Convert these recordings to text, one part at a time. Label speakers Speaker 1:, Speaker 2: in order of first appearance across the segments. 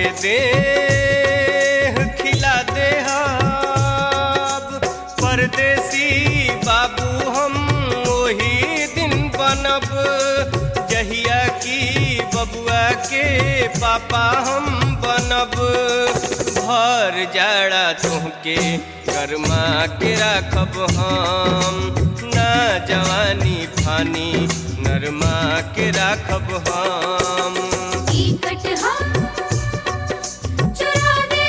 Speaker 1: दे खिला दे परदेसी बाबू हम वही दिन बनब जहिया की बबुआ के पापा हम बनब भर जाड़ा तुहके गरमा के राखब हम ना जवानी फानी नरमा के राखब हम
Speaker 2: टिकट हम चुरा दे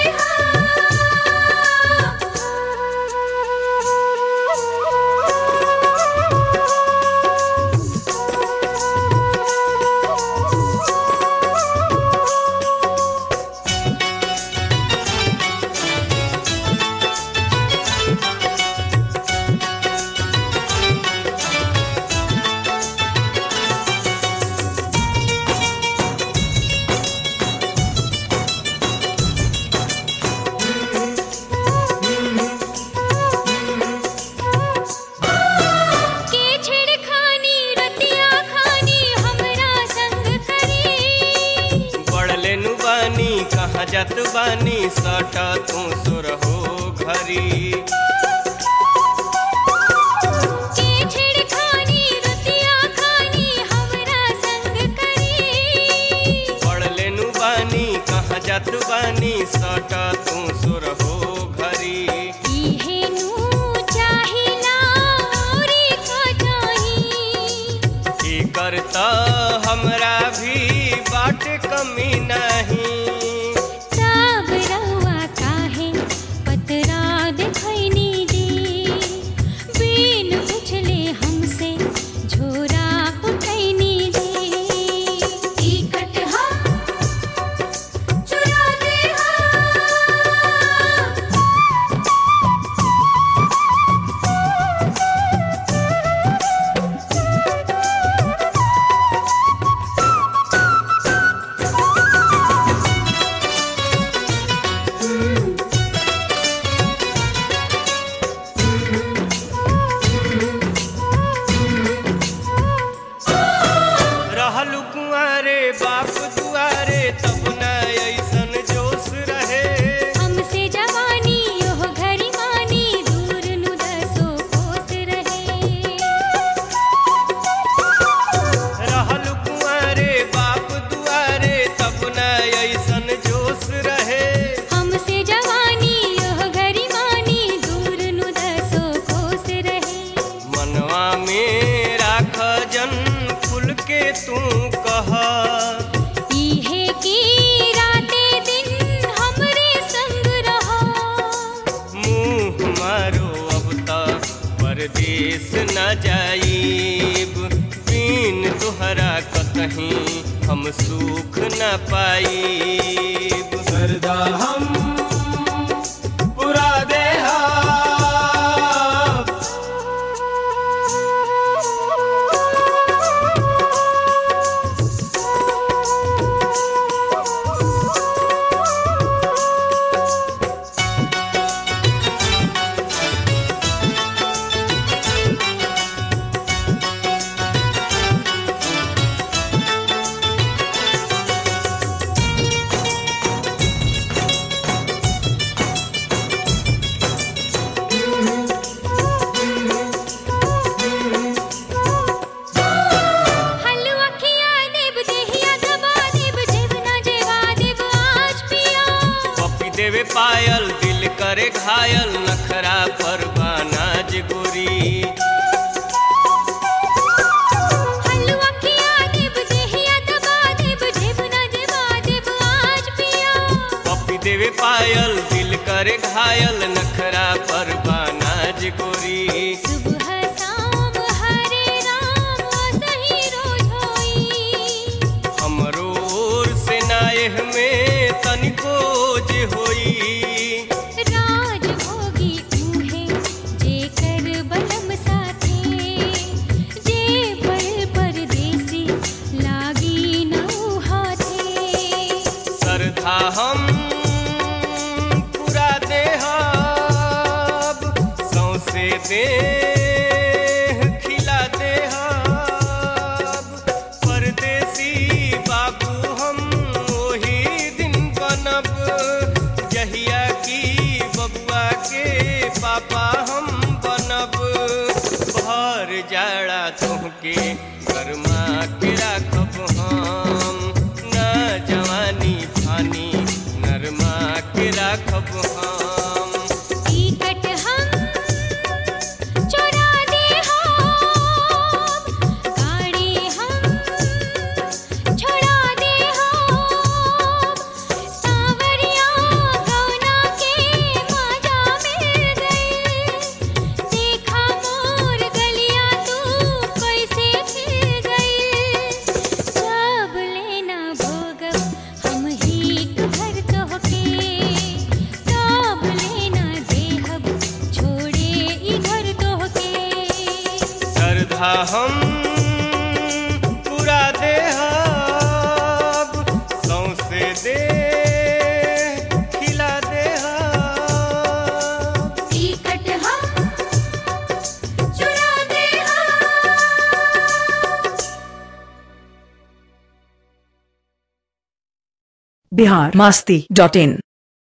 Speaker 2: के छेड़खानी रतिया खानी हमरा संग करी
Speaker 1: बढ़ले नु बानी कहाँ जात बानी सट तू सुरहो घरी
Speaker 2: के छेड़खानी रतिया खानी हमरा संग करी
Speaker 1: बढ़ले नु बानी कहाँ जात बानी सट तू सुरहो घरी
Speaker 2: इहे नु चाहिला औरी का चाही
Speaker 1: की करता हमरा भी बाट कमी नहीं
Speaker 2: सब रहुआ काहे पतरा दिखैनी दे बिन पुछले हमसे झोरा उठैनी दे टिकट हम चुरा दे
Speaker 1: रहलु कुंवारे बाप दुआरे तब न ऐसन जोश रहे
Speaker 2: हमसे जवानी ओह घड़ी मानी दूर नु दसो कोस रहे
Speaker 1: रहल कुंवारे बाप दुआरे तब न ऐसन जोश रहे
Speaker 2: हमसे जवानी ओह घड़ी मानी दूर नु दसो कोस रहे
Speaker 1: मनवा में राख जन खुल के तू कह
Speaker 2: इहे की राते दिन हमरे संग रहो
Speaker 1: मुँह मारो अब तक परदेश न जाइब बिन तुहरा कतहीं हम सुख न पाइब
Speaker 3: सरदा हम पुरा देहा
Speaker 2: हलवा खिया देब देहिया दबा देब जेवना जेवा देब आज पिया
Speaker 1: पपी देवे पायल दिल करे घायल नखरा पर बानाज गोरी
Speaker 2: हलवा खिया देब देहिया दबा देब जेवना जेवा देब आज पिया
Speaker 1: पपी देवे पायल दिल करे घायल नखरा पर बानाज गोरी
Speaker 2: सुबह शाम हरे राम सही रोज होई
Speaker 1: हमरो ओर से नायह में तनिको जे होई
Speaker 2: राज भोगी उहे जे कर बलम साथे जे पल परदेसी लागी नौ हाथे
Speaker 1: श्रद्धा हम पूरा देहब सौसे दे खिला देहब परदेसी बाबू हम वही दिन बन पापा हम बनब भर जाड़ा तुहके कर्मा के राखब हम न जवानी फानी नरमा के राखब हम
Speaker 2: टिकट हम चोरा दे हम गाड़ी हम छोड़ा दे हम सावरिया गौना के मजा मिल गई देखा मोर गलिया तू कैसे खिल गई जब लेना भोगब हम ही घर तोहके तब लेना देहब छोड़े ई घर तोहके
Speaker 1: श्रद्धा हम पूरा देहब सौंसे दे खिला देहब
Speaker 2: टिकट हम चुरा दे हम
Speaker 4: बिहार मस्ती डॉट इन